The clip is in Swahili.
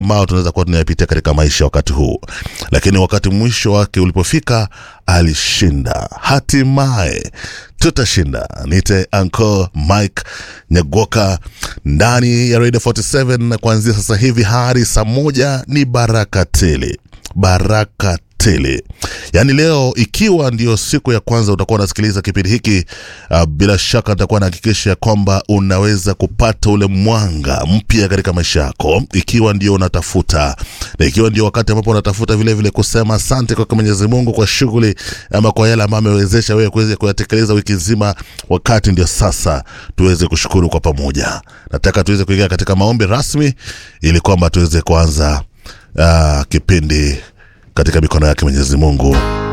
ambao tunaweza kuwa tunayapitia katika maisha wakati huu, lakini wakati mwisho wake ulipofika, alishinda. Hatimaye tutashinda. Nite Uncle Mike Nyagoka ndani ya Radio 47 na kuanzia sasa hivi hadi saa moja ni baraka tele, baraka tele. Yaani leo ikiwa ndio siku ya kwanza utakuwa unasikiliza kipindi hiki uh, bila shaka nitakuwa nahakikisha kwamba unaweza kupata ule mwanga mpya katika maisha yako, ikiwa ndio unatafuta na ikiwa ndio wakati ambapo unatafuta vile vile kusema asante kwa Mwenyezi Mungu kwa shughuli ama kwa yale ambayo amewezesha wewe kuweza kuyatekeleza wiki nzima, wakati ndio sasa tuweze kushukuru kwa pamoja. Nataka tuweze kuingia katika maombi rasmi ili kwamba tuweze kuanza uh, kipindi katika mikono yake Mwenyezi Mungu